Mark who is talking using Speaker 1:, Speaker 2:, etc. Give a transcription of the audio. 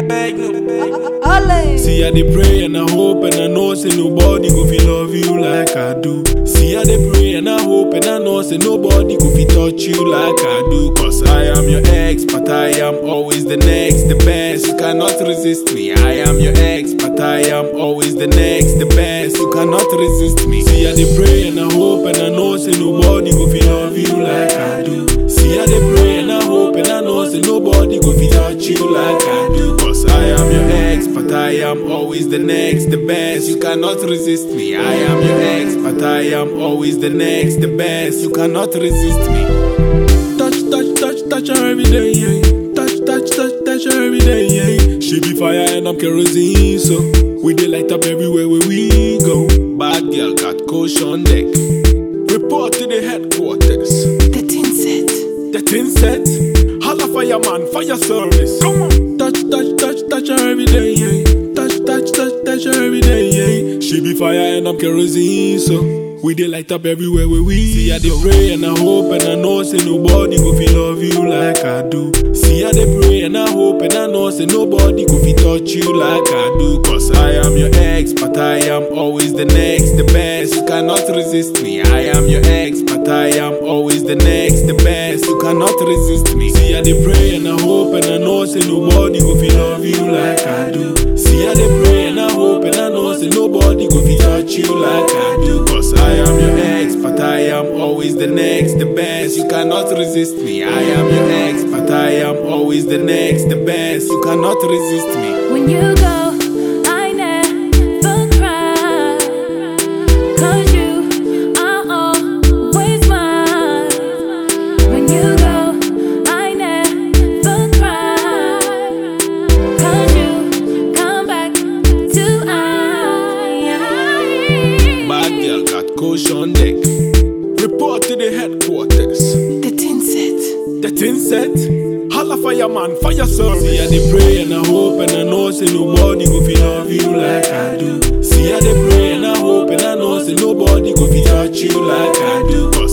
Speaker 1: beg, no beg.
Speaker 2: Ole.
Speaker 3: See, I dey pray and I hope and I know say nobody go feel love you like I do. See, I dey pray and I hope and I know say nobody go feel touch you like I do. Cause I am your ex, but I am always the next, the best. You cannot resist me. I am your ex, but I am always the next, the best. You cannot resist me. See, I dey pray and I hope and I know say nobody go feel love you like I do. See, I dey pray and I hope and I know say nobody go feel touch you like I do. Cause I am your ex, but I am always the next, the best. You cannot resist me. I am your ex, but I am always the next, the best. You cannot resist me. Touch, touch, touch, touch her every day, yeah. Touch, touch, touch, touch her every day, yeah. She be fire and I'm kerosene, so we dey light up everywhere where we go. Bad girl got coach on deck. Report to the headquarters.
Speaker 2: The tin set.
Speaker 3: The tin set. Holla fireman, fire service. Come on. Touch, touch, touch, touch her every day, yeah. Touch, touch, touch, touch her every day, yeah. She be fire and I'm kerosene, so we dey light up everywhere where we see. I dey pray and I hope and I know say nobody go feel love you like I do. See, I dey pray and I hope and I know say nobody go feel touch you like I do. Cause I am your ex, but I am always the next, the best. You cannot resist me. I am your ex, but I am always the next, the best. You cannot resist me. See, I dey pray and I hope and I know say nobody go feel love you like I do. See, I dey pray and I hope and I know say nobody go feel touch you like I do. Cause I am your ex, but I am always the next, the best. You cannot resist me. I am your ex, but I am always the next, the best. You cannot resist me.
Speaker 4: When you go, I never cry. Cause you are always mine. When you go, I never cry. Cause you come back to I.
Speaker 3: Bad girl got coach on deck. Report to the headquarters.
Speaker 2: The tin set.
Speaker 3: The tin set. Holla fireman, fire service. See, I dey pray and I hope and I know say nobody go feel love you like I do. See, I dey pray and I hope and I know say nobody go feel touch you like I do.